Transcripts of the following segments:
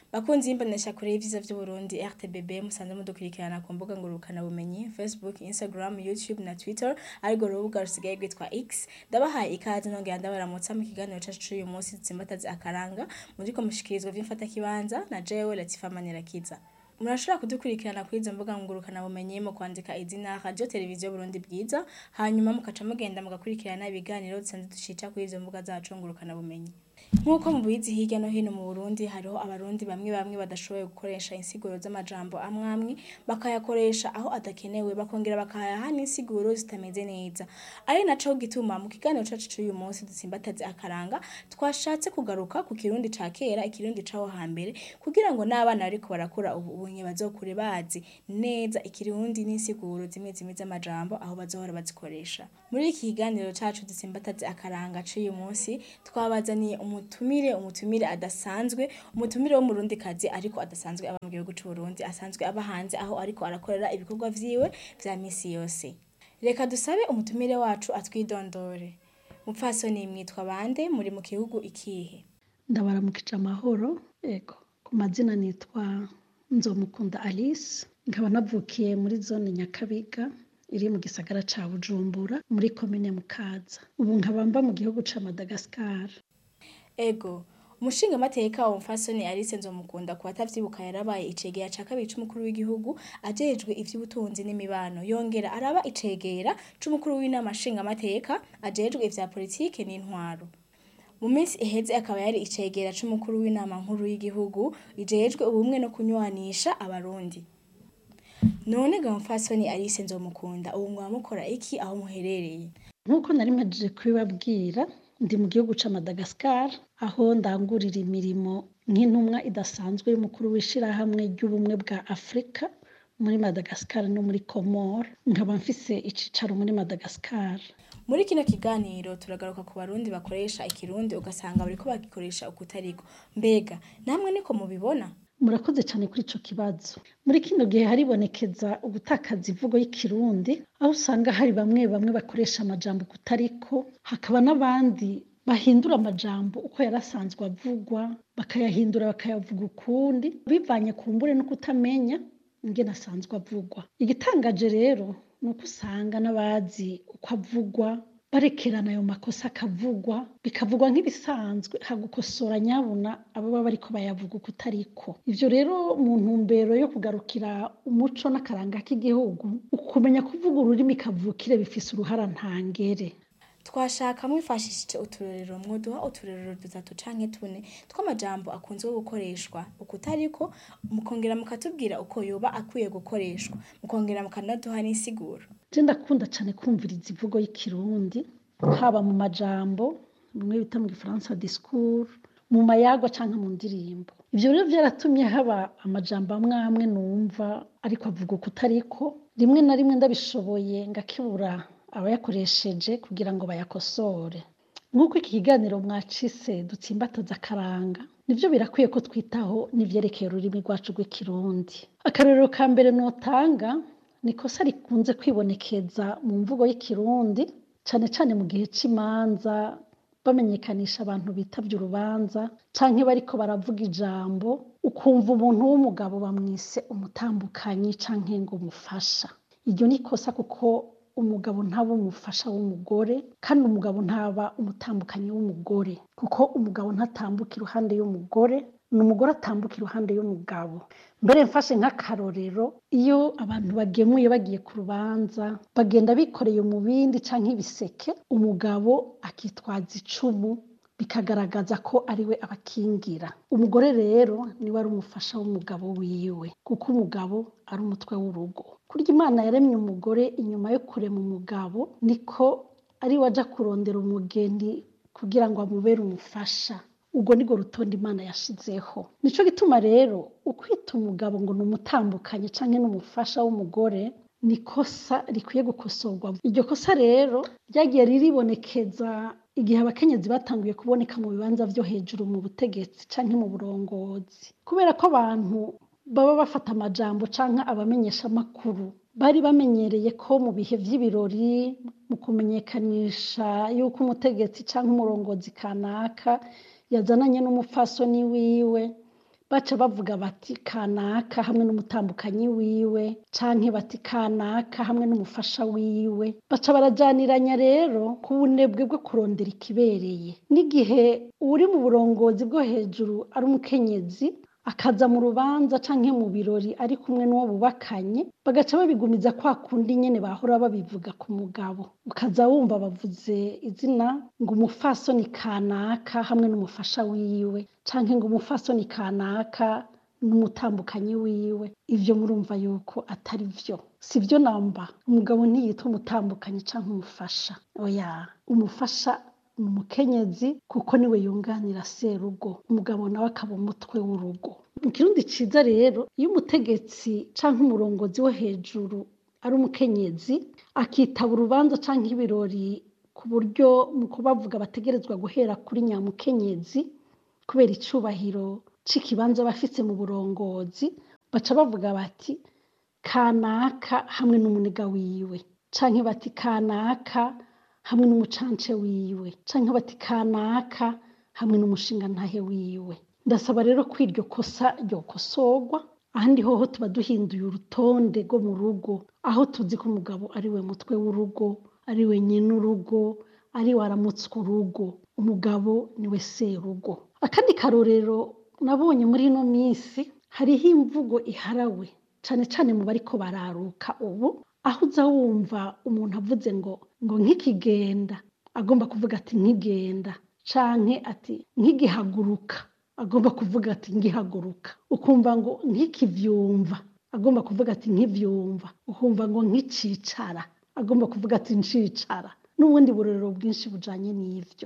Bakunzi y'imbonesha kure y'ivyiza vy'Uburundi RTBB musanze mudukurikirana ku mbuga ngurukana bumenyi Facebook, Instagram, YouTube na Twitter ariko urubuga rusigaye rwitwa X ndabahaye ikaze nongera ndabaramutsa mu kiganiro cacu c'uyu munsi dutsimbataze akaranga muriko mushikirizwa vy'imfata kibanza na jewe Latifa Manirakiza murashobora kudukurikirana kuri izo mbuga ngurukana bumenyi mu kwandika izina radio televiziyo Burundi bwiza hanyuma mukaca mugenda mugakurikirana ibiganiro dusanzwe dushita kuri izo mbuga zacu ngurukana bumenyi Nk'uko mubizi hirya no hino mu Burundi hariho abarundi bamwe bamwe badashoboye gukoresha insiguro z'amajambo amwe amwe bakayakoresha aho adakenewe bakongera bakayaha n'insiguro zitameze neza ari naco gituma mu kiganiro cacu c'uyu munsi dutsimbataze akaranga twashatse kugaruka ku kirundi ca kera ikirundi caho hambere kugira ngo n'abana bariko barakura ubu unye bazokure bazi neza ikirundi n'insiguro zimwe zimwe z'amajambo aho bazohora bazikoresha muri iki kiganiro cacu dutsimbataze akaranga c'uyu munsi twabazaniye umutumire umutumire adasanzwe umutumire wo murundi kazi ariko adasanzwe aba mu gihugu c'Uburundi asanzwe aba hanze aho ariko arakorera ibikorwa vyiwe vya misi yose reka dusabe umutumire wacu atwidondore mupfasoni mwitwa bande muri mu gihugu ikihe ndabaramukije amahoro ego ku mazina nitwa nzomukunda alice nkaba navukiye muri zone nyakabiga iri mu gisagara ca bujumbura muri komine mukaza ubu nkaba mba mu gihugu ca madagascar ego umushinga mateka wa mfasoni Alice Nzomukunda ku batavyibuka yarabaye icegera ca kabiri c'umukuru w'igihugu ajejwe ivy'ubutunzi n'imibano yongera araba icegera c'umukuru w'inama nshinga mateka ajejwe ivya politike n'intwaro mu minsi iheze akaba yari icegera c'umukuru w'inama nkuru y'igihugu ijejwe ubumwe no kunywanisha abarundi none ga mfasoni Alice Nzomukunda ubu mwaba mukora iki aho muherereye nk'uko nari mpajije kubibabwira ndi mu gihugu ca madagascar aho ndangurira imirimo nk'intumwa idasanzwe y'umukuru w'ishirahamwe ry'ubumwe bwa afurika muri madagascar no muri comore nkaba mfise icicaro muri madagascar muri kino kiganiro turagaruka ku barundi bakoresha ikirundi ugasanga bariko bagikoresha ukutariko mbega namwe niko mubibona murakoze cyane kuri ico kibazo muri kino gihe haribonekeza ugutakaza imvugo y'ikirundi aho usanga hari bamwe bamwe bakoresha amajambo kutariko hakaba n'abandi bahindura amajambo uko yarasanzwe avugwa bakayahindura bakayavuga ukundi bivanye ku mbure no kutamenya ingene asanzwe avugwa igitangaje rero ni uko usanga n'abazi uko avugwa barekerana ayo makosa akavugwa bikavugwa nk'ibisanzwe hagukosora nyabuna ababa bariko bayavuga uko utariko ivyo rero mu ntumbero yo kugarukira umuco n'akaranga k'igihugu ukumenya kuvuga ururimi kavukire bifise uruhara ntangere twashaka mwifashishije uturorero mwoduha uturorero dutatu canke tune tw'amajambo akunzwe gukoreshwa ukutariko mukongera mukatubwira uko yoba akwiye gukoreshwa mukongera mukanaduha n'insiguro je ndakunda cane kumviriza imvugo y'ikirundi haba mu majambo bimwe bita mu gifaransa discours mu mayagwa canke mu ndirimbo ivyo rero vyaratumye haba amajambo amwe amwe numva ariko avuga ukutariko rimwe na rimwe ndabishoboye ngakebura abayakoresheje kugira ngo bayakosore nk'uko iki kiganiro mwacise dutsimbataza akaranga nivyo birakwiye ko twitaho n'ivyerekeye ururimi rwacu rw'ikirundi akarorero ka mbere notanga ni ikosa rikunze kwibonekeza mu mvugo y'ikirundi cane cane mu gihe c'imanza bamenyekanisha abantu bitavye urubanza canke bariko baravuga ijambo ukumva umuntu w'umugabo bamwise umutambukanyi canke ngo umufasha iryo ni ikosa kuko umugabo ntaba umufasha w'umugore kandi umugabo ntaba umutambukanyi w'umugore kuko umugabo ntatambuka iruhande y'umugore ni umugore atambuka iruhande y'umugabo mbere mfashe nk'akarorero iyo abantu bagemuye bagiye ku rubanza bagenda bikoreye umubindi canke ibiseke umugabo akitwaza icumu bikagaragaza ko ari we abakingira umugore rero niwe ari umufasha w'umugabo wiwe kuko umugabo ari umutwe w'urugo kurya imana yaremye umugore inyuma yo kurema umugabo niko ari we aja kurondera umugeni kugira ngo amubere umufasha ubwo nirwo rutonde imana yashizeho nico gituma rero ukwita umugabo ngo ni umutambukanye canke n'umufasha w'umugore ni ikosa rikwiye gukosorwa iryo kosa rero ryagiye riribonekeza igihe abakenyezi batanguye kuboneka mu bibanza vyo hejuru mu butegetsi canke mu burongozi kubera ko abantu baba bafata amajambo canke abamenyesha amakuru bari bamenyereye ko mu bihe vy'ibirori mu kumenyekanisha yuko umutegetsi canke umurongozi kanaka yazananye n'umupfasoni wiwe baca bavuga bati kanaka hamwe n'umutambukanyi wiwe canke bati kanaka hamwe n'umufasha wiwe baca barajaniranya rero ku bunebwe bwo kurondera ikibereye n'igihe uri mu burongozi bwo hejuru ari umukenyezi akaza mu rubanza canke mu birori ari kumwe n'uwo bubakanye bagaca babigumiza kwa kundi nyene bahora babivuga ku mugabo ukaza wumva bavuze izina ngo umufasoni kanaka hamwe n'umufasha wiwe canke ngo umufasoni kanaka n'umutambukanyi wiwe ivyo murumva yuko atari vyo si vyo namba umugabo ntiyitwa umutambukanyi canke umufasha oya umufasha ni umukenyezi kuko niwe yunganira serugo umugabo nawe akaba umutwe w'urugo mu kirundi ciza rero iyo umutegetsi canke umurongozi wo hejuru ari umukenyezi akitaba urubanza canke ibirori ku buryo mu kubavuga bategerezwa guhera kuri nyamukenyezi kubera icubahiro c'ikibanza bafise mu burongozi baca bavuga bati kanaka hamwe n'umuniga wiwe canke bati kanaka hamwe n'umucance wiwe canke bati kanaka hamwe n'umushingantahe wiwe ndasaba rero ko iryo kosa ryokosorwa ahandi hoho tuba duhinduye urutonde rwo mu rugo aho tuzi ko umugabo ari we mutwe w'urugo ari we nyene urugo ari we aramutswa urugo umugabo niwe serugo akandi karorero nabonye muri ino minsi hariho imvugo iharawe cane cane mu bariko bararuka ubu aho uza wumva umuntu avuze ngo ngo nk'ikigenda agomba kuvuga ati nkigenda canke ati nkigihaguruka agomba kuvuga ati ngihaguruka ukumva ngo nkikivyumva agomba kuvuga ati nkivyumva ukumva ngo nkicicara agomba kuvuga ati ncicara n'ubundi burorero bwinshi bujanye n'ivyo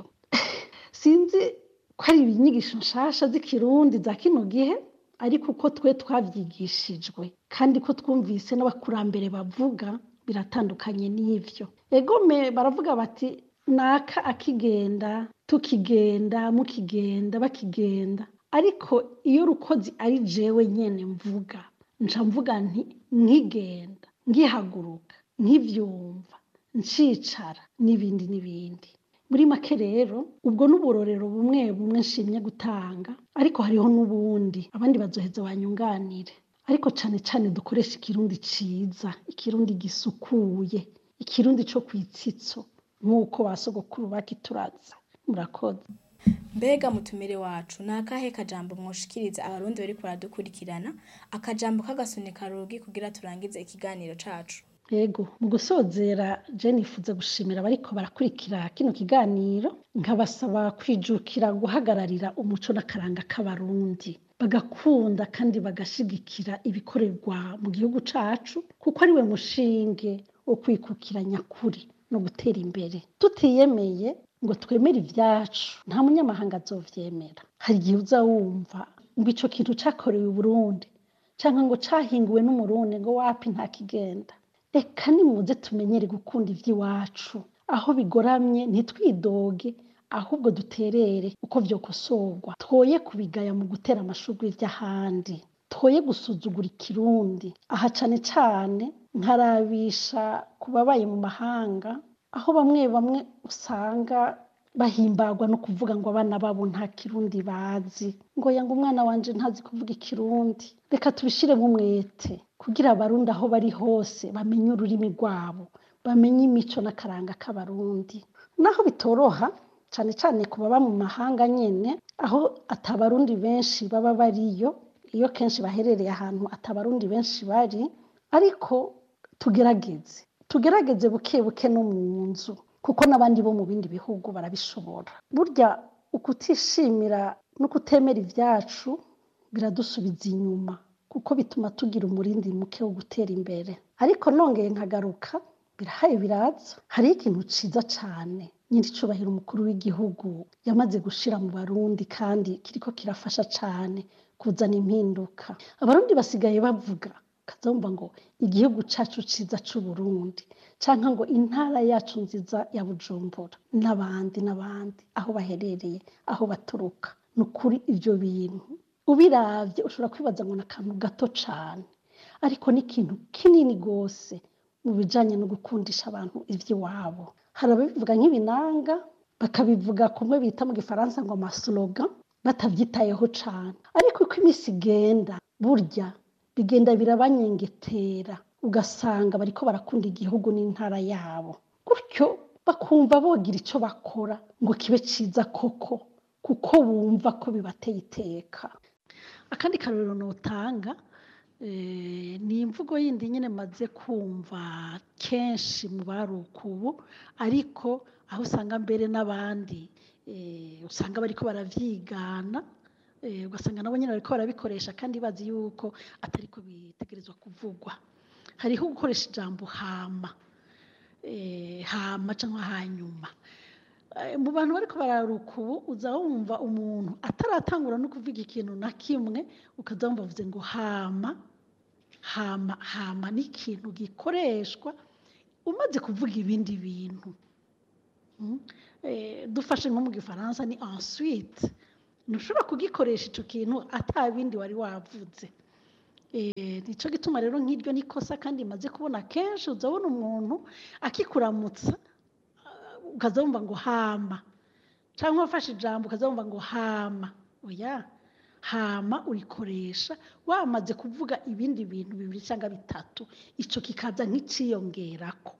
sinzi ko ari inyigisho nshasha z'ikirundi za kino gihe ariko uko twe twavyigishijwe kandi ko twumvise n'abakurambere bavuga biratandukanye n'ivyo egome baravuga bati naka akigenda tukigenda mukigenda bakigenda ariko iyo rukozi ari jewe nyene mvuga nca mvuga nti nkigenda ngihaguruka nkivyumva ncicara n'ibindi n'ibindi muri make rero ubwo n'uburorero bumwe bumwe nshimye gutanga ariko hariho n'ubundi abandi bazoheza banyunganire ariko cane cane dukoresha ikirundi ciza ikirundi gisukuye ikirundi co kwitsitso nk'uko ba sogokuru bakituraza murakoze mbega mutumire wacu ni akahe kajambo mwoshikiriza abarundi bariko baradukurikirana akajambo k'agasunika rugi kugira turangize ikiganiro cacu yego mu gusozera je nifuza gushimira abariko barakurikira kino kiganiro nkabasaba kwijukira guhagararira umuco n'akaranga k'abarundi bagakunda kandi bagashigikira ibikorerwa mu gihugu cacu kuko ari we mushinge wo kwikukira nyakuri no gutera imbere tutiyemeye ngo twemere ivyacu nta munyamahanga azovyemera hari igihe uza wumva ngo ico kintu cakorewe i burundi canke ngo cahinguwe n'umurundi ngo wapi nta kigenda reka nimuze tumenyere gukunda ivy'iwacu aho bigoramye ntitwidoge ahubwo duterere uko vyokosorwa twoye kubigaya mu gutera amashurwe vy'ahandi twoye gusuzugura ikirundi aha cane cane nkarabisha ku babaye mu mahanga aho bamwe bamwe usanga bahimbagwa no kuvuga ngo abana babo nta kirundi bazi ngo yanga umwana wanje ntazi kuvuga ikirundi reka tubishiremo umwete kugira abarundi aho bari hose bamenye ururimi rwabo bamenye imico n'akaranga k'abarundi naho bitoroha cane cane ku baba mu mahanga nyene aho atabarundi benshi baba bariyo iyo kenshi baherereye ahantu atabarundi benshi bari ariko tugerageze tugerageze buke buke no mu nzu kuko n'abandi bo mu bindi bihugu barabishobora burya ukutishimira no kutemera ivyacu biradusubiza inyuma kuko bituma tugira umurindi muke wo gutera imbere ariko nongeye nkagaruka birahaye biraza hariho ikintu ciza cane nyiricubahiro umukuru w'igihugu yamaze gushira mu barundi kandi kiriko kirafasha cane kuzana impinduka abarundi basigaye bavuga kazumva ngo igihugu cacu ciza c'uburundi canke ngo intara yacu nziza ya bujumbura n'abandi n'abandi aho baherereye aho baturuka ni ukuri ivyo bintu ubiravye ushobora kwibaza ngo ni akantu gato cane ariko ni ikintu kinini gose mu bijanye no gukundisha abantu ivy'iwabo hari ababivuga nk'ibinanga bakabivuga kumwe bita mu gifaransa ngo amaslogan batavyitayeho cane ariko ariko uko iminsi igenda burya bigenda birabanyengetera ugasanga bariko barakunda igihugu n'intara yabo gutyo bakumva bogira icyo bakora ngo kibe ciza koko kuko bumva ko bibateye iteka akandi karorero notanga eh, ni imvugo yindi nyine maze kumva kenshi mu baruka ubu ariko aho usanga mbere n'abandi eh, usanga bariko baravyigana eh, ugasanga nabo nyine bariko barabikoresha kandi bazi yuko atariko bitegerezwa kuvugwa hariho gukoresha ijambo hama eh, hama cyangwa hanyuma Eh, mu bantu bariko bararuka ubu uza wumva umuntu ataratangura no kuvuga ikintu na kimwe ukaza wumva avuze ngo hama hama hama ni ikintu gikoreshwa umaze kuvuga ibindi bintu Mm. Eh, dufashe nko mu gifaransa ni ensuite ntushobora kugikoresha ico kintu ata bindi wari wavuze Eh, nico gituma rero nk'iryo ni ikosa kandi maze kubona kenshi uza ubona umuntu akikuramutsa ukaza wumva ngo hama cyangwa wafashe ijambo ukaza wumva ngo hama oya hama urikoresha wamaze kuvuga ibindi bintu bibiri cyangwa bitatu icyo kikaza nk'iciyongerako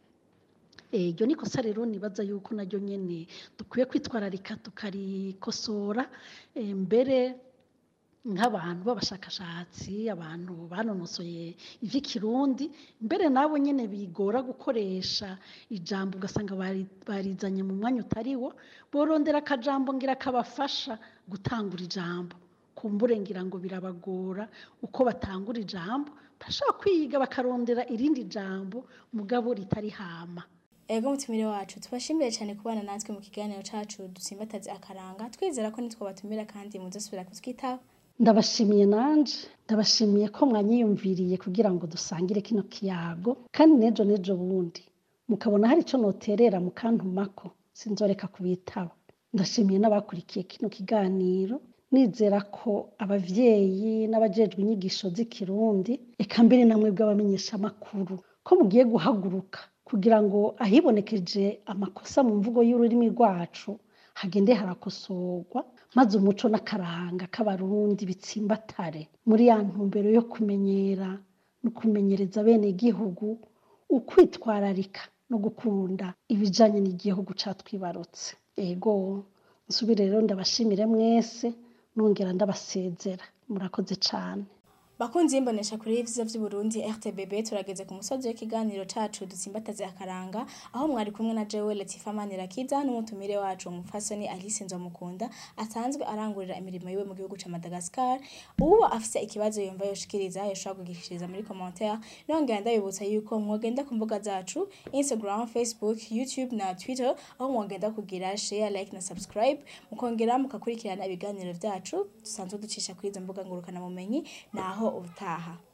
Eh, iryo ni ikosa rero nibaza yuko naryo nyene dukwiye kwitwararika tukarikosora eh, mbere nk'abantu b'abashakashatsi abantu banonosoye ivy'ikirundi mbere nabo nyene bigora gukoresha ijambo ugasanga bari- barizanye mu mwanya utariwo borondera akajambo ngira kabafasha gutangura ijambo kumbure ngira ngo birabagora uko batangura ijambo bashobora kwiga bakarondera irindi jambo mugabo ritari hama ego mutumire wacu tubashimire cyane kubana natwe mu kiganiro cacu dusimbataze akaranga twizera ko nitwo batumira kandi muzosubira kutwitaho ndabashimiye nanje ndabashimiye ko mwanyiyumviriye kugira ngo dusangire kino kiyago kandi nejo nejo bundi mukabona hari ico noterera mukantumako sinzoreka kubitaba ndashimiye n'abakurikiye kino kiganiro nizera ko abavyeyi n'abajejwe inyigisho z'ikirundi eka mbere namwe bw'abamenyeshamakuru ko mugiye guhaguruka kugira ngo ahibonekeje amakosa mu mvugo y'ururimi rwacu hagende harakosorwa maze umuco n'akaranga k'abarundi bitsimbatare muri ya ntumbero yo kumenyera no kumenyereza bene igihugu ukwitwararika no gukunda ibijanye n'igihugu catwibarutse ego nsubire rero ndabashimire mwese nongera ndabasezera murakoze cane bakunzi y'imbonesha kuri ivyiza vy'uburundi rtbb turageze ku musozi w'ikiganiro cacu dutsimbataze akaranga aho mwari kumwe na jewe latifa manirakiza n'umutumire wacu umufasoni alice nzomukunda asanzwe arangurira imirimo yiwe mu gihugu ca madagascar uwo afise ikibazo yumva yoshikiriza yoshobora kugishikiriza muri commentaire nongera ndabibutsa yuko mwogenda ku mbuga zacu instagram facebook youtube na twitter aho mwogenda kugira share like na subscribe mukongera mukakurikirana ibiganiro vyacu dusanzwe ducisha kuri izo mbuga ngurukana bumenyi naho ubutaha